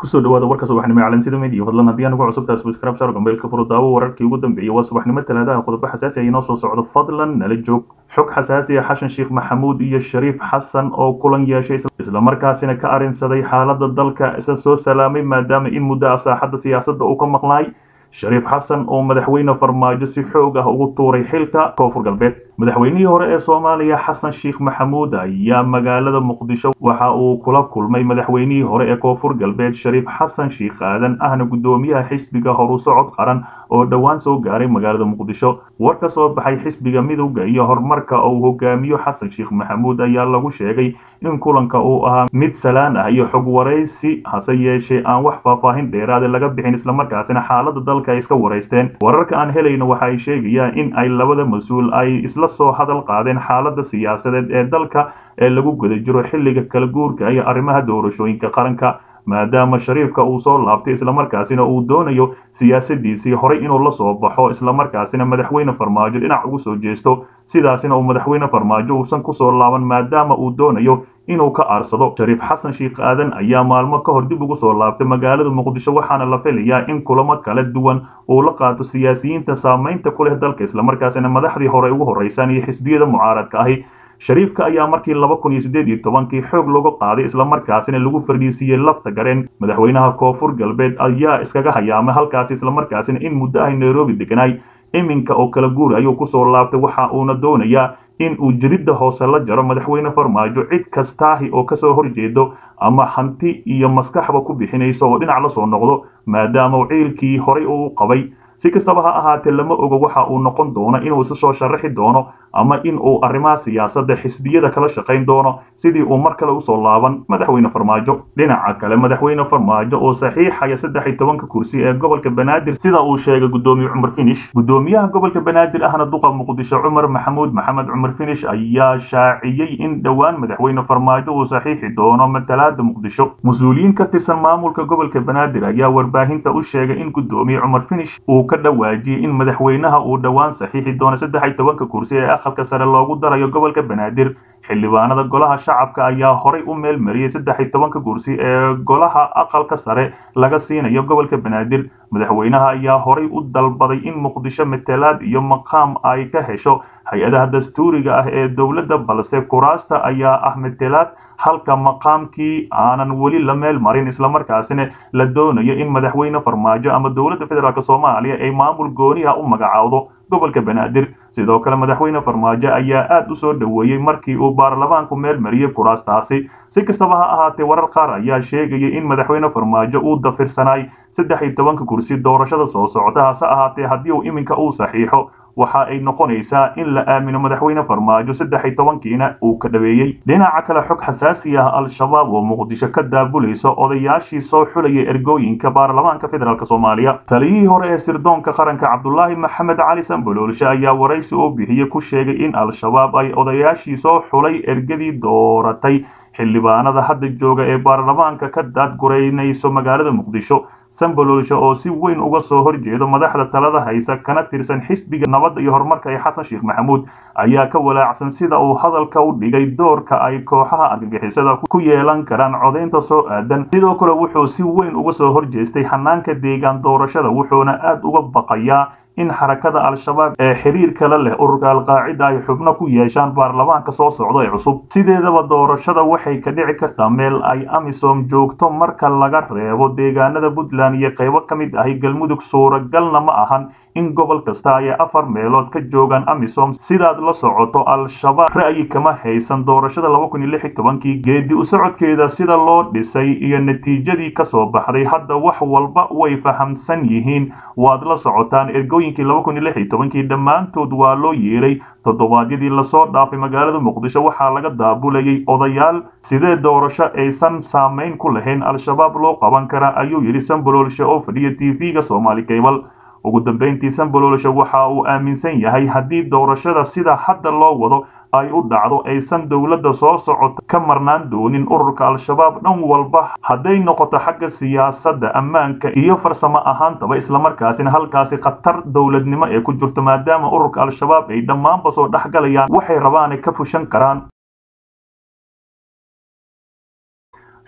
kusoo dhawaada warka subaxnimo calansida media fadlan haddii aan ugu cusubtahay subscribe share gambeelka furo daawo wararkii ugu dambeeyay waa subaxnimo talaadaha qodobo xasaasi ah inoo soo socdo fadlan nala joog xog xasaasi ah xashan sheekh maxamuud iyo shariif xasan oo kulan yeeshay islamarkaasina ka arrinsaday xaaladda dalka isa soo salaamay maadaama in muddo ah saaxadda siyaasadda uu ka maqnaay shariif xasan oo madaxweyne farmaajo si xoog ah ugu tuuray xilka koonfur galbeed madaxweynihii hore ee soomaaliya xasan sheekh maxamuud ayaa magaalada muqdisho waxa uu kula kulmay madaxweynihii hore ee koonfur galbeed shariif xasan sheekh aadan ahna guddoomiyaha xisbiga horu socod qaran oo dhowaan soo gaaray magaalada muqdisho war ka soo baxay xisbiga midowda iyo horumarka uu hogaamiyo xasan sheekh maxamuud ayaa lagu sheegay in kulanka uu ahaa mid salaan ah iyo xog waraysi hase yeeshee aan wax faahfaahin dheeraada laga bixin islamarkaasina xaaladda dalka ay iska waraysteen wararka aan helayno waxa ay sheegayaan in ay labada mas-uul ay isla soo hadal qaadeen xaaladda siyaasadeed ee dalka ee lagu guda jiro xilliga kala guurka iyo arrimaha doorashooyinka qaranka maadaama shariifka uu soo laabtay islamarkaasina uu doonayo siyaasadiisii horay inuu la soo baxo islamarkaasina madaxweyne farmaajo dhinac ugu soo jeesto sidaasina uu madaxweyne farmaajo uusan kusoo laaban maadaama uu doonayo inuu ka aarsado shariif xasan sheekh aadan ayaa maalmo ka hor dib ugu soo laabtay magaalada muqdisho waxaana la filayaa in kulamo kala duwan uu la qaato siyaasiyiinta saamaynta ku leh dalka islamarkaasina madaxdii hore ugu horreysaan iyo xisbiyada mucaaradka ahi shariifka ayaa markii laba kun iyo siddeed iyo tobankii xoog looga qaaday islamarkaasina lagu fadhiisiiyey lafta gareen madaxweynaha koonfur galbeed ayaa iskaga hayaamay halkaasi islamarkaasina in muddo ahy nairobi deganaay iminka oo kala guur ayuu kusoo laabtay waxa uuna doonayaa in uu jiridda hoose la jaro madaxweyne farmaajo cid kastaahi oo kasoo horjeedo ama hanti iyo maskaxba ku bixinayso oo dhinac la soo noqdo maadaama ciilkii horay uu qabay si kastaba ha ahaatee lama ogo waxa uu noqon doono inuu isa soo sharaxi doono ama in uu arrimaha siyaasadda xisbiyada kala shaqayn doono sidii uu mar kale usoo laaban madaxweyne farmaajo dhinaca kale madaxweyne farmaajo oo saxiixaya saddex iyo tobanka kursi ee gobolka banaadir sida uu sheegay guddoomiye cumar finish guddoomiyaha gobolka banaadir ahna duqa muqdisho cumar maxamuud maxamed cumar finish ayaa shaaciyey in dhowaan madaxweyne farmaajo uu saxiixi doono matalaada muqdisho mas-uuliyiin ka tirsan maamulka gobolka banaadir ayaa warbaahinta u sheegay in guddoomiye cumar finish uu ka dhawaajiyey in madaxweynaha uu dhowaan saxiixi doono saddex iyo tobanka kursi ee aqalka sare loogu darayo gobolka banaadir xildhibaanada golaha shacabka ayaa horay u meel mariyey saddex iyo tobanka kursi ee golaha aqalka sare laga siinayo gobolka banaadir madaxweynaha ayaa horay u dalbaday in muqdisho matalaad iyo maqaam ay ka hesho hay-adaha dastuuriga ah ee dowladda balse kuraasta ayaa ah matalaad halka maqaamkii aanan weli la meel marin islamarkaasina la doonayo in madaxweyne farmaajo ama dowladda federaalk soomaaliya ay maamul gooniha u magacaawdo gobolka banaadir sidoo kale madaxweyne farmaajo ayaa aad u soo dhoweeyey markii uu baarlamaanku meel mariyey kuraastaasi si kastaba ha ahaatee warar qaar ayaa sheegaya in madaxweyne farmaajo uu dafirsanaay saddex iyo tobanka kursi doorashada soo socota hase ahaatee haddii uu iminka uu saxiixo waxa ay noqonaysaa in la aamino madaxweyne farmaajo saddex iyo tobankiina uu ka dhaweeyey dhinaca kale xog xasaasi ah al-shabaab oo muqdisho ka daabulaysa odayaashii soo xulaya ergooyinka baarlamaanka federaalk soomaaliya taliyihii hore ee sirdoonka qaranka cabdulaahi maxamed cali sanboloolshe ayaa waraysi oo bixiyey ku sheegay in al-shabaab ay odayaashii soo xulay ergadii dooratay xildhibaanada hadda jooga ee baarlamaanka ka daadguraynayso magaalada muqdisho sanboloolshe oo si weyn uga soo horjeedo madaxda talada haysa kana tirsan xisbiga nabadda iyo horumarka ee xasan sheekh maxamuud ayaa ka walaacsan sida uu hadalka u dhigay doorka ay kooxaha argagixisada ku yeelan karaan codaynta soo aadan sidoo kale wuxuu si weyn uga soo horjeestay hanaanka deegaan doorashada wuxuuna aad uga baqayaa in xarakada al-shabaab ee xiriir kale leh ururka alqaacida ay xubno ku yeeshaan baarlamaanka soo socda ee cusub sideedaba doorashada waxay ka dhici kartaa meel ay amisom joogto marka laga reebo deegaanada puntland iyo qaybo ka mid ahi galmudug suuragalna ma ahan in gobol kasta ay afar meelood ka joogaan amisom sidaad la socoto al-shabaab ra'yi kama haysan doorashada laba kun iyo lix iyo tobankii geedi u socodkeeda sida loo dhisay iyo natiijadii kasoo baxday hadda wax walba way fahamsan yihiin waad la socotaan ergooyinkii laba kun iyo lix iyo tobankii dhammaantood waa loo yeeray toddobaadyadii lasoo dhaafay magaalada muqdisho waxaa laga daabulayay odayaal sidee doorasho aysan saamayn ku lahayn al-shabaab loo qaban karaa ayuu yidhi sanboloolshe oo fadhiya t v-ga soomaali kaybal ugu dambayntii sanboloolshe waxa uu aaminsan yahay haddii doorashada sida hadda loo wado ay u dhacdo aysan dowladda soo socota ka marnaan doonin ururka al-shabaab dhan walba hadday noqoto xagga siyaasadda ammaanka iyo farsamo ahaantaba islamarkaasina halkaasi khatar dowladnimo ee ku jirto maadaama ururka al-shabaab ay dhammaanba soo dhexgalayaan waxay rabaanay ka fushan karaan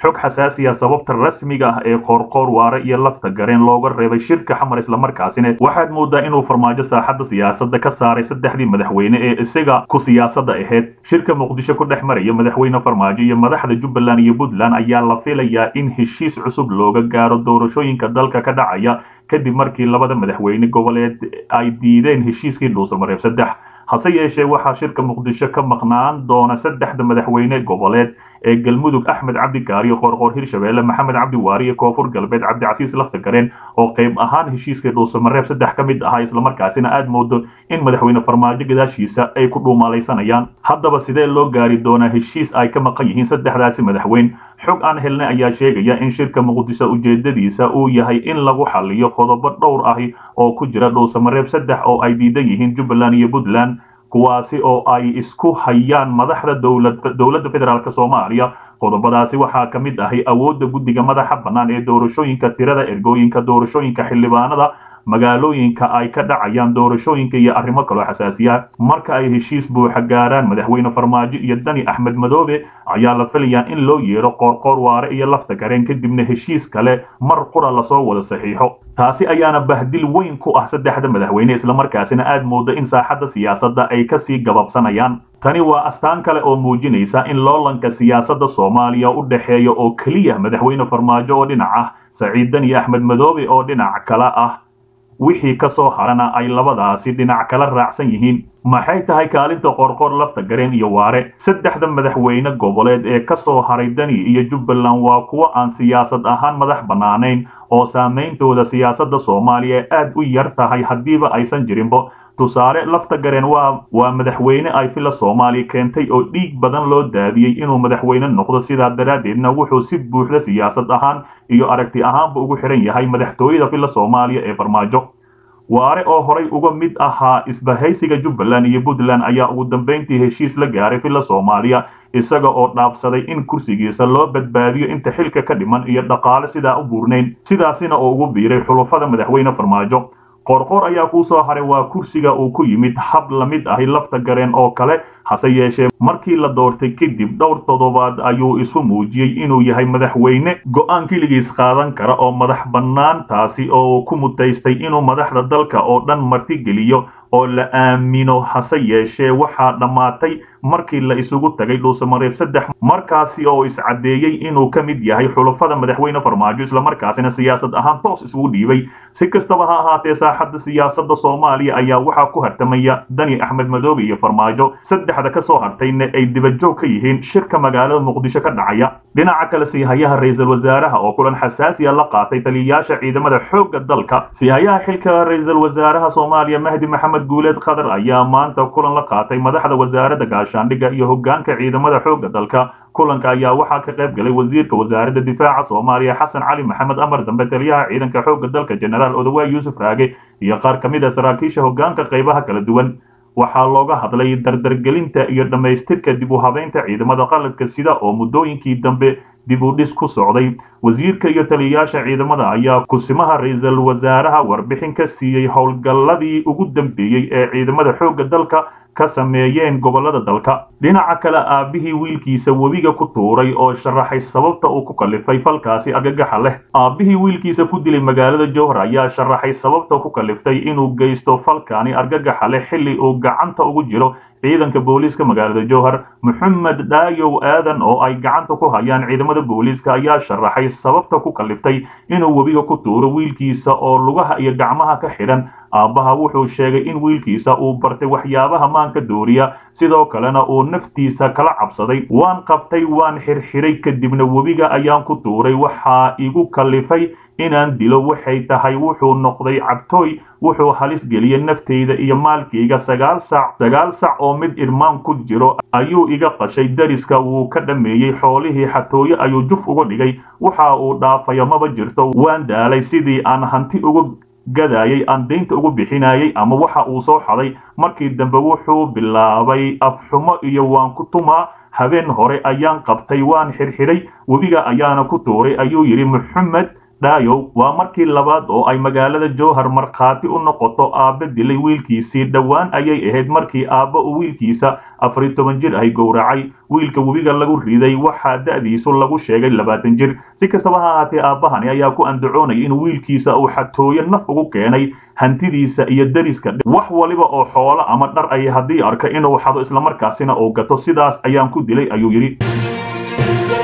xog xasaasiya sababta rasmiga ah ee qoorqoor waare iyo lafta gareen looga reebay shirka xamar islamarkaasina waxaad moodaa inuu farmaajo saaxadda siyaasadda ka saaray saddexdii madaxweyne ee isaga ku siyaasadda ahayd shirka muqdisho ku dhex maraya madaxweyne farmaajo iyo madaxda jubbaland iyo puntland ayaa la filayaa in heshiis cusub looga gaaro doorashooyinka dalka ka dhacaya kadib markii labada madaxweyne goboleed ay diideen heshiiskii dhuusamareeb saddex hase yeeshee waxaa shirka muqdisho ka maqnaan doona saddexda madaxweyne goboleed ee galmudug axmed cabdi kaariyo qoorqoor hirshabeelle maxamed cabdi waari iyo koonfur galbeed cabdicasiis lafta gareen oo qayb ahaan heshiiskii dhuusamareeb saddex ka mid ahaa islamarkaasina aad moodo in madaxweyne farmaajo gadaashiisa ay ku dhuumalaysanayaan haddaba sidee loo gaari doonaa heshiis ay ka maqan yihiin saddexdaasi madaxweyn xog aan helnay ayaa sheegaya in shirka muqdisho ujeedadiisa uu yahay in lagu xaliyo qodobo dhowr ahi oo ku jira dhuusamareeb saddex oo ay diidan yihiin jubbaland iyo puntland kuwaasi oo ay isku hayaan madaxda dowladda federaalk soomaaliya qodobadaasi waxaa ka mid ahay awoodda guddiga madaxa bannaan ee doorashooyinka tirada ergooyinka doorashooyinka xildhibaanada magaalooyinka ay ka dhacayaan doorashooyinka iyo arrimo kaloo xasaasiya marka ay heshiis buuxa gaaraan madaxweyne farmaajo iyo dani axmed madoobe ayaa la filayaa in loo yeedho qoorqoor waare iyo lafta gareen kadibna heshiis kale mar qura lasoo wada saxiixo taasi ayaana bahdil weyn ku ah saddexda madaxweyne islamarkaasina aad mooda in saaxadda siyaasadda ay kasii gababsanayaan tani waa astaan kale oo muujinaysa in loolanka siyaasadda soomaaliya u dhexeeya oo keliya madaxweyne farmaajo oo dhinac ah saciid dani axmed madoobe oo dhinac kale ah wixii ka soo harana ay labadaasi dhinac kala raacsan yihiin maxay tahay kaalinta qorqor lafta gareen iyo waare saddexda madaxweyne goboleed ee ka soo haray dani iyo jubbaland waa kuwo aan siyaasad ahaan madax bannaanayn oo saameyntooda siyaasadda soomaaliya aad u yar tahay haddiiba aysan jirinbo tusaale lafta gareen waa waa madaxweyne ay fila soomaaliya keentay oo dhiig badan loo daadiyey inuu madaxweyne noqdo sidaa daraaddeedna wuxuu si buuxda siyaasad ahaan iyo aragti ahaanba ugu xihan yahay madaxtooyada fila soomaaliya ee farmaajo waare oo horay uga mid ahaa isbahaysiga jubbaland iyo puntland ayaa ugu dambayntii heshiis la gaaray fila soomaaliya isaga oo dhaafsaday in kursigiisa loo badbaadiyo inta xilka ka dhiman iyo dhaqaale sidaa u buurnayn sidaasina oo ugu biiray xulufada madaxweyne farmaajo qoorqoor ayaa kuu soo haray waa kursiga uu ku yimid hab la mid ahi lafta gareen oo kale hase yeeshee markii la doortay kadib dhowr toddobaad ayuu isu muujiyey inuu yahay madaxweyne go'aan keligiis qaadan kara oo madax bannaan taasi oo ku mutaystay inuu madaxda dalka oo dhan martigeliyo oo la aamino hase yeeshee waxaa dhammaatay markii la isugu tagay dhuusamareeb saddex markaasi oo iscaddeeyey inuu ka mid yahay xulufada madaxweyne farmaajo islamarkaasina siyaasad ahaan toos isugu dhiibay si kastaba ha ahaatee saaxadda siyaasadda soomaaliya ayaa waxaa ku hartamaya dani axmed madoobe iyo farmaajo saddexda ka soo hartayna ay dibajoog ka yihiin shirka magaalada muqdisho ka dhacaya dhinaca kale siihayaha ra-iisul wasaaraha oo kulan xasaasiya la qaatay taliyayaasha ciidamada xoogga dalka siihayaha xilka ra-iisul wasaaraha soomaaliya mahdi maxamed guuleed khadar ayaa maanta kulan la qaatay madaxda wasaaradda gaashaandhigga iyo hoggaanka ciidamada xoogga dalka kulanka ayaa waxaa ka qayb galay wasiirka wasaaradda difaaca soomaaliya xasan cali maxamed amar dambe taliyaha ciidanka xoogga dalka jenaraal odawaay yuusuf raage iyo qaar ka mid a saraakiisha hoggaanka qaybaha kala duwan waxaa looga hadlay dardargelinta iyo dhammaystirka dib u habeynta ciidamada qaladka sida oo muddooyinkii dambe dib u dhis ku socday wasiirka iyo taliyayaasha ciidamada ayaa kusimaha ra-iisul wasaaraha warbixin ka siiyey howlgalladii ugu dambeeyey ee ciidamada xoogga dalka ka sameeyeen gobollada dalka dhinaca kale aabbihii wiilkiisa webiga ku tuuray oo sharaxay sababta uu ku kallifay falkaasi argagaxa leh aabbihii wiilkiisa ku dilay magaalada jowhar ayaa sharaxay sababta ku kalliftay inuu geysto falkaani argagaxa leh xilli uu gacanta ugu jiro ciidanka booliiska magaalada jowhar maxamed dhaayow aadan oo ay gacanta ku hayaan ciidamada booliiska ayaa sharaxay sababta ku kalliftay inuu webiga ku tuuro wiilkiisa oo lugaha iyo gacmaha ka xidhan aabbaha wuxuu sheegay in wiilkiisa uu bartay waxyaabaha maanka dooriya sidoo kalena uu naftiisa kala cabsaday waan qabtay waan xirxiray kadibna webiga ayaan ku tuuray waxaa igu kallifay inaan dilo waxay tahay wuxuu noqday cabtooy wuxuu halis geliyey naftayda iyo maalkayga sagaal sac sagaal sac oo mid irmaan ku jiro ayuu iga qashay dariska wuu ka dhammeeyey xoolihii xatooye ayuu juf uga dhigay waxa uu dhaafayo maba jirto waan daalay sidii aan hanti uga gadaayay aan daynta ugu bixinayay ama waxa uu soo xaday markii dambe wuxuu bilaabay afxumo iyo waan ku tumaa habeen hore ayaan qabtay waan xirxiray webiga ayaana ku tuuray ayuu yidhi maxamed dhaayow waa markii labaad oo ay magaalada jowhar markhaati u noqoto aabbe dilay wiilkiisii dhowaan ayay ahayd markii aabba uu wiilkiisa afar iyo toban jir ay gowracay wiilka webiga lagu riday waxaa da'diisu lagu sheegay labaatan jir si kastaba ha ahaatee aabbahani ayaa ku andacoonaya in wiilkiisa uu xatooyo naf ugu keenay hantidiisa iyo dariska wax waliba oo xoolo ama dhar ay haddii arka inuu xado islamarkaasina uu gato sidaas ayaan ku dilay ayuu yidhi